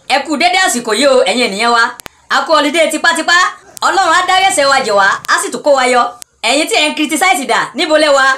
ẹ kú dédé àsìkò yìí o ẹ̀yin ènìyàn wa a kú ọlídé tipátipá ọlọ́run á dárí ẹ̀ṣẹ̀ wa jẹ̀ wá á sì tún kó wa yọ ẹ̀yin tí ẹ̀ ń criticize dà níbo lẹ wa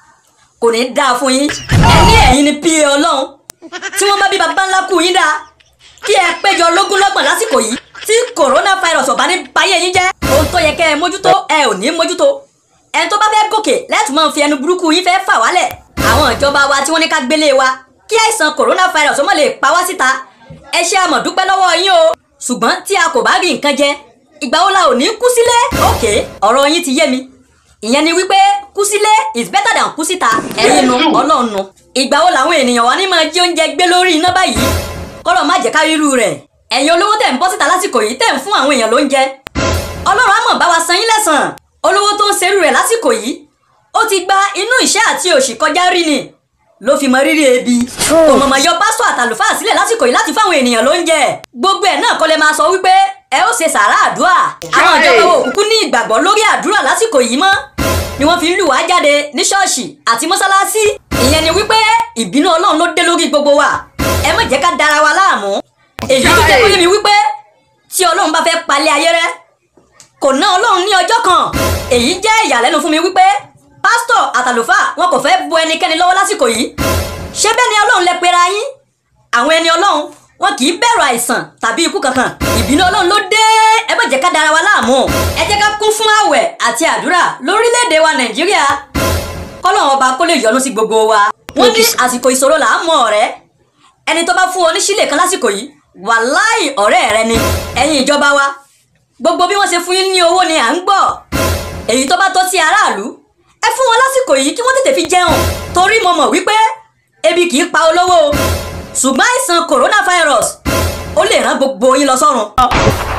kò ní dáa fún yín ẹ ní ẹ̀yin ni pa ọlọ́run tí wọ́n bá bí baba ńlá kú yín dáa kí ẹ péjọ lógúnlọ́gbọ̀n lásìkò yìí tí coronavirus ọ̀bá ní báyé yín jẹ́ ohun tó yẹ kẹ́ ẹ mójútó ẹ ò ní mójútó ẹni tó bá fẹ́ gòkè lẹ́tù máa ń fi ẹnu burúkú yín fẹ́ fà wálẹ̀ àwọn ìjọba wa tí wọ́n ní ká gbélé wa kí àìsàn coronavirus ó má lè pa wá síta ẹ ṣe àmọ̀ dúpẹ́ lọ́wọ́ yín o ṣùgbọ́n tí a kò bá rí nǹkan jẹ ìgbà wo la ò ní kú sílé òkè ọ̀rọ̀ yín ti yé mi ìyẹn ni wípé kú sílé is better than kú síta ẹ̀yin nu ọlọ́run nu ìgbà wo làwọn ènìyàn wa ní máa jí oúnjẹ gbé lórí iná báyìí kọ́lọ̀ má jẹ́ ká ríru rẹ̀ ẹ̀yin olówó tẹ̀ ń bọ́ síta lásìkò yìí tẹ̀ ń fún àwọn èèyàn lóúnjẹ ọlọ́run á mọ̀ bá wa san yín lẹ́sàn olówó tó ń serú rẹ̀ lásìkò yìí ó ti gba inú ìṣẹ́ àti òṣì kọjá rí ni ló fi mọ rírì ebi òmọ̀mọ̀ yọ pásítọ̀ àtàlùfáà sílẹ̀ lásìkò yìí láti fáwọn ènìyàn lóúnjẹ gbogbo ẹ̀ náà kọ́ lẹ máa sọ wípé ẹ ó ṣe sàrà àdúrà àwọn ìjọba òkùnkùn ní ìgbàgbọ́ lórí àdúrà lásìkò yìí mọ́ ni wọ́n fi ń lù wá jáde ní ṣọ́ọ̀ṣì àti mọ́sálásí ìyẹn ni wípé ìbínú ọlọ́run ló dé lórí gbogbo wa ẹ má jẹ́ ká dára wa láàmú èyí tó jẹ́ kó yé mi wípé tí ọlọ́run bá fẹ́ palẹ̀ ayé rẹ́ kò ná ọlọ́run ní ọjọ́ kan èyí jẹ́ ìyàlẹ́nu fún mi wípé pásítọ̀ àtàlùfáà wọn kò fẹ́ bu ẹnikẹ́ni lọ́wọ́ lásìkò yìí ṣé bẹ́ẹ̀ ni ọlọ́run lẹ pera yín àwọn ẹni ọlọ́run wọn kì í bẹ̀rù àìsàn tàbí ikú kankan ìbínú ọlọ́run ló dé ẹ má jẹ́ ká dára wa láàmú ẹ jẹ́ ká kún fún àwẹ̀ àti àdúrà lórílẹ̀‐èdè wa nàìjíríà kọ́lọ́run ọba kó lè yọ́nú sí gbogbo wa wọ́n ní àsìkò ìṣòro là á mọ ọ̀rẹ́ ẹni tó bá fún ọ ní sílè kan lásìkò yìí wàláì ọ̀rẹ́ rẹ ni ẹ̀yin ìjọba wa gbogbo bí wọ́n ṣe fún yín ní owó ni à ń gbọ́ èyí tó bá tọ́ sí aráàlú ẹ fún wọn lásìkò yìí kí wọ́n tètè fi jẹun torí mo mọ̀ wípé ebi kì í pa olówó ṣùgbọ́n àìsàn coronavirus ó lè rán gbogbo yín lọ sọ́run.